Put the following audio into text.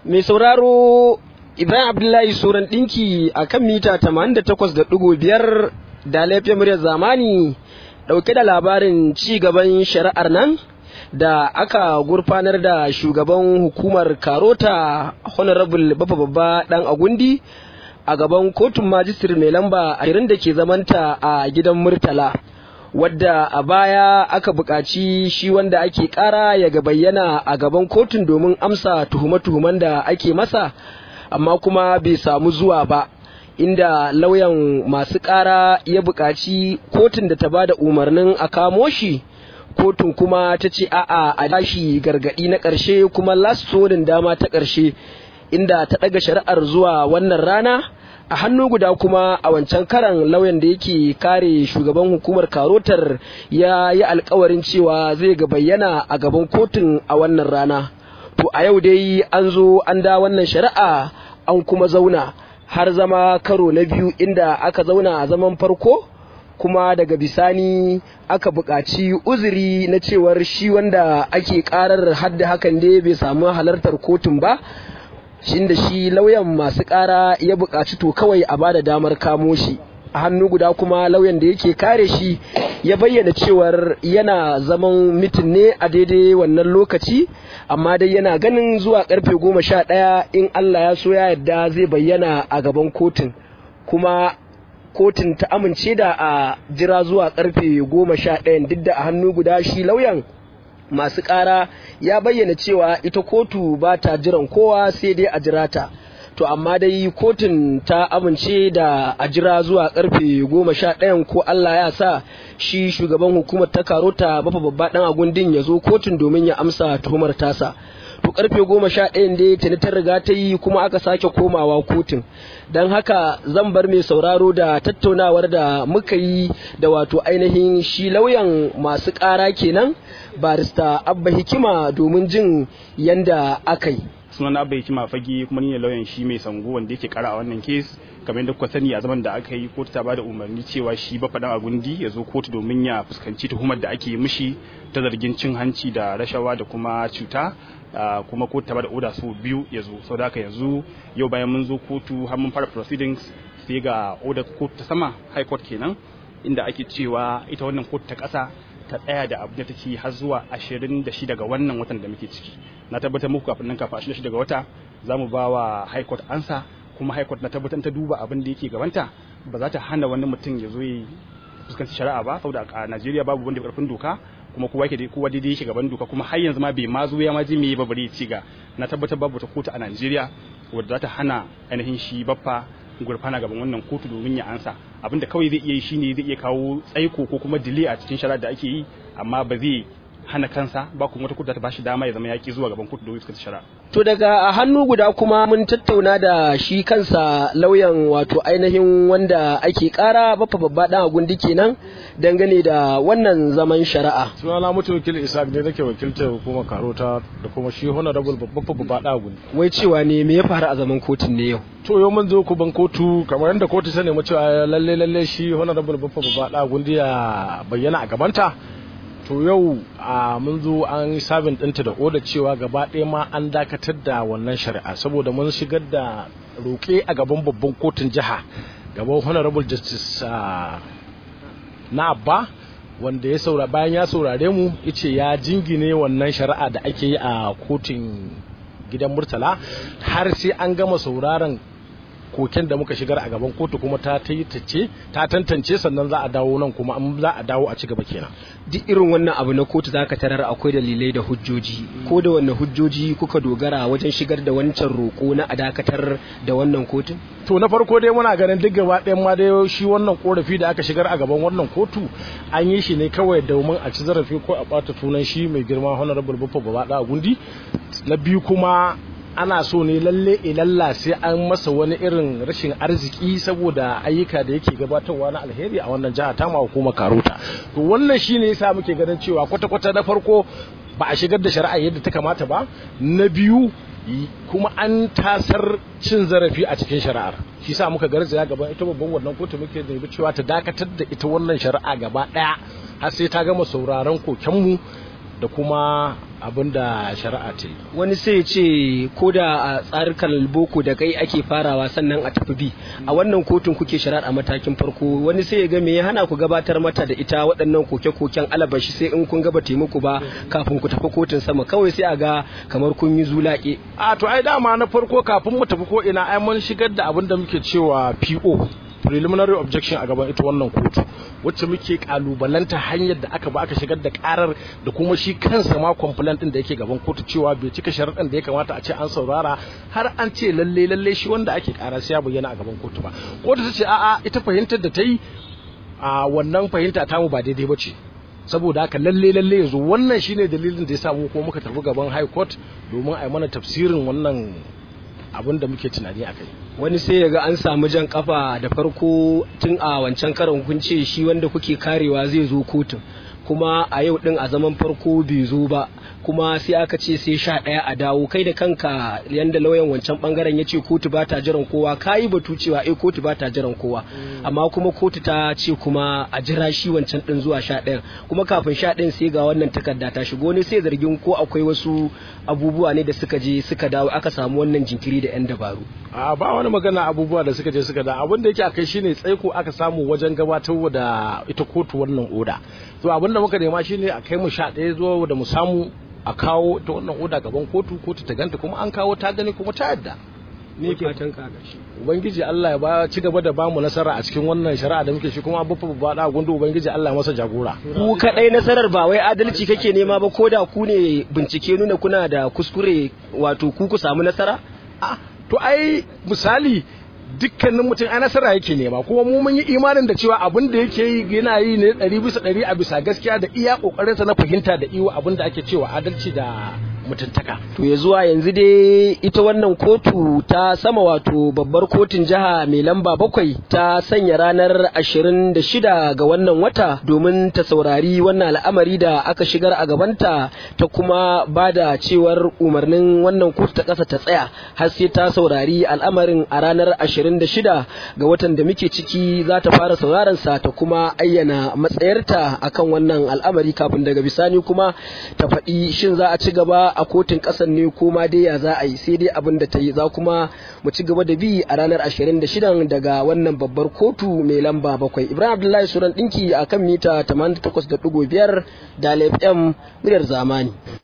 Mai sauraro Ibrahim Abdullahi Suran ɗinki a kan mita 88.5 da laifin muryar zamani ɗauke da labarin ci gaban shari'ar nan da aka gurfanar da shugaban hukumar Karota Honorable Bafa Babba ɗan Agundi a gaban kotun majistir mai lamba 20 da ke zamanta a gidan Murtala. wadda a baya aka buƙaci shi wanda ake ƙara ya ga bayyana a gaban kotun domin amsa tuhume-tuhumen da ake masa amma kuma bai samu zuwa ba inda lauyan masu ƙara ya buƙaci kotun da ta ba da umarnin a kamo shi kotun kuma ta ce a'a a dashi gargaɗi na ƙarshe kuma last dama ta ƙarshe inda ta ɗaga shari'ar zuwa wannan rana a hannu guda kuma a wancan karan lauyan da yake kare shugaban hukumar karotar ya yi alkawarin cewa zai ga bayyana a gaban kotun a wannan rana to a yau dai an zo an da wannan shari'a an kuma zauna har zama karo na biyu inda aka zauna a zaman farko kuma daga bisani aka buƙaci uzuri na cewar shi wanda ake ƙarar hadda hakan dai bai samu halartar kotun ba shin da shi lauyan masu ƙara ya buƙaci to kawai a bada damar kamo shi a hannu guda kuma lauyan da yake kare shi ya bayyana cewar yana zaman mitin ne a daidai wannan lokaci amma dai yana ganin zuwa karfe goma sha ɗaya in Allah ya so ya yarda zai bayyana a gaban kotun kuma kotun ta amince da a jira zuwa karfe goma sha ɗayan duk da a hannu guda shi lauyan masu ƙara ya bayyana cewa ita kotu ba ta jiran kowa sai dai a jira ta to amma dai kotun ta amince da a jira zuwa karfe goma sha ɗayan ko Allah ya sa shi shugaban hukumar ta karota bafa babba ɗan agundin ya zo kotun domin ya amsa tuhumar tasa to karfe goma sha ɗayan dai tuni ta riga ta yi kuma aka sake komawa kotun don haka zan bar mai sauraro da tattaunawar da muka yi da wato ainihin shi lauyan masu ƙara kenan barista abba hikima domin jin yanda aka yi sunan abba hikima fage kuma ni ne lauyan shi mai sango wanda yake kara a wannan kes kamar yadda kuka sani a zaman da aka yi kotu ta bada umarni cewa shi ba faɗan a gundi ya zo kotu domin ya fuskanci tuhumar da ake mishi ta zargin cin hanci da rashawa da kuma cuta kuma kotu ta bada oda su biyu ya zo sau da haka yanzu yau bayan mun zo kotu har mun fara proceedings sai ga oda kotu ta sama high court kenan inda ake cewa ita wannan kotu ta ƙasa ta tsaya da abu da take har zuwa 26 ga wannan watan da muke ciki na tabbatar muku kafin nan kafin 26 ga wata za mu ba wa high court ansa kuma high court na tabbatar ta duba abin da yake gabanta ba za ta hana wani mutum ya zo ya fuskanci shari'a ba saboda a Najeriya babu wanda ya karfin doka kuma kowa yake kowa daidai yake gaban doka kuma har yanzu ma bai ma zo ya ma ji me ba bare ci ga na tabbatar babu ta kotu a Najeriya wadda za ta hana ainihin shi baffa gurfana gaban wannan kotu domin ya ansa abinda kawai zai iya yi shine zai iya kawo tsaiko ko kuma delay a cikin shari'a da ake yi amma ba zai hana kansa ba kuma wata kotu ta bashi dama ya zama yaki zuwa gaban kotu domin fuskanta shari'a to daga hannu guda kuma mun tattauna da shi kansa lauyan wato ainihin wanda ake kara bafa babba dan agundi kenan dangane da wannan zaman shari'a sunana mutum wakil isaac ne nake wakiltar hukumar karota da kuma shi honorable babba babba dan agundi wai cewa ne me ya faru a zaman kotun ne yau to yau mun zo kuban kotu kamar yadda kotu ta nemi cewa lalle lalle shi honorable babba babba dan agundi ya bayyana a gabanta to yau a mun zo an yi sabin ɗinta da oda cewa gaba ɗaya ma an dakatar da wannan shari'a saboda mun shigar da roƙe a gaban babban kotun jiha gaban honorable justice na abba wanda ya saura bayan ya saurare mu yace ya jingine wannan shari'a da ake yi a kotun gidan murtala har sai an gama sauraron koken da muka shigar a gaban kotu kuma ta ce ta tantance sannan za a dawo nan kuma an za a dawo a ci gaba kenan duk irin wannan abu na kotu zaka tarar akwai dalilai da hujjoji ko da wannan hujjoji kuka dogara wajen shigar da wancan roko na a dakatar da wannan kotun to na farko dai muna ganin duk gaba ɗayan ma dai shi wannan korafi da aka shigar a gaban wannan kotu an yi shi ne kawai domin a ci zarafi ko a ɓata tunan shi mai girma honorable baffa gaba gundi na biyu kuma ana so ne lalle ilalla sai an masa wani irin rashin arziki saboda ayyuka da yake gabatarwa na alheri a wannan jiha ta ma hukumar karota to wannan shine yasa muke ganin cewa kwata-kwata na farko ba a shigar da shari'a yadda ta kamata ba na biyu kuma an tasar cin zarafi a cikin shari'ar shi sa muka garzaya gaban ita babban wannan kotu muke nemi cewa ta dakatar da ita wannan shari'a gaba daya har sai ta gama sauraron kokenmu da kuma abin da shari'a ta yi wani sai ce ko da a tsarukan boko da kai ake farawa sannan a tafi bi a wannan kotun kuke shari'ar a matakin farko wani sai ya ga me ya hana ku gabatar mata da ita waɗannan koke-koken alabashi sai in kun gaba taimako ba kafin ku tafi kotun sama kawai sai a ga kamar kun yi zulaƙe a to ai dama na farko kafin mu tafi ko ina ai mun shigar da abin da muke cewa PO preliminary objection a gaban ita wannan kotu wacce muke kalubalanta hanyar da aka ba aka shigar da karar da kuma shi kansa ma complaint din da yake gaban kotu cewa bai cika sharaɗin da ya kamata a ce an saurara har an ce lalle lalle shi wanda ake kara sai ya bayyana a gaban kotu ba kotu ta ce a'a ita fahimtar da ta yi a wannan fahimta ta mu ba daidai ba ce saboda haka lalle lalle yanzu wannan shine dalilin da ya samu ko muka tafi gaban high court domin a yi mana tafsirin wannan abin da muke tunani a kai wani sai ya ga an samu jan kafa da farko tun a wancan karon kun ce shi wanda kuke karewa zai zo kotun kuma a yau din a zaman farko bai zo ba kuma sai aka ce sai sha ɗaya a dawo kai da kanka yanda lauyan wancan bangaren ya ce kotu ba ta jiran kowa ka yi batu cewa eh kotu ba ta jiran kowa amma kuma kotu ta ce kuma a jira shi wancan din zuwa sha ɗayan kuma kafin sha ɗayan sai ga wannan takarda ta shigo ne sai zargin ko akwai wasu abubuwa ne da suka je suka dawo aka samu wannan jinkiri da 'yan dabaru a ba wani magana abubuwa da suka je suka da abin da yake a kai shine tsaiko aka samu wajen gabatar da ita kotu wannan oda to abin da muka nema shine a kai mu sha ɗaya zuwa da mu samu a kawo ta wannan oda gaban kotu kotu ta ganta kuma an kawo ta gani kuma ta yadda ne fatan ka gashi ubangiji Allah ya ba ci gaba da bamu nasara a cikin wannan shari'a da muke shi kuma abubuwa ba da gundu ubangiji Allah ya masa jagora ku kadai nasarar ba wai adalci kake nema ba ko da ku ne bincike nuna kuna da kuskure wato ku ku samu nasara a to ai misali dukkanin mutum a nasara yake nema kuma mu mun yi imanin da cewa abin da yake yi yana yi ne ɗari bisa ɗari a bisa gaskiya da iya ƙoƙarinsa na fahimta da iyo abin da ake cewa adalci da mutuntaka. To ya zuwa yanzu dai ita wannan kotu ta sama wato babbar kotun jiha mai lamba bakwai ta sanya ranar ashirin da shida ga wannan wata domin ta saurari wannan al'amari da aka shigar a gabanta ta kuma ba da cewar umarnin wannan kotu ta ƙasa ta tsaya har sai ta saurari al'amarin a ranar ashirin da shida ga watan da muke ciki za ta fara sauraron sa ta kuma ayyana matsayarta akan wannan al'amari kafin daga bisani kuma ta faɗi shin za a ci gaba a kotun ƙasar ne ko ma dai ya za a yi sai dai abin da ta yi za kuma mu ci gaba da bi a ranar 26 daga wannan babbar kotu mai lamba bakwai ibrahim abdullahi suran ɗinki a kan mita 88.5 da fm muryar zamani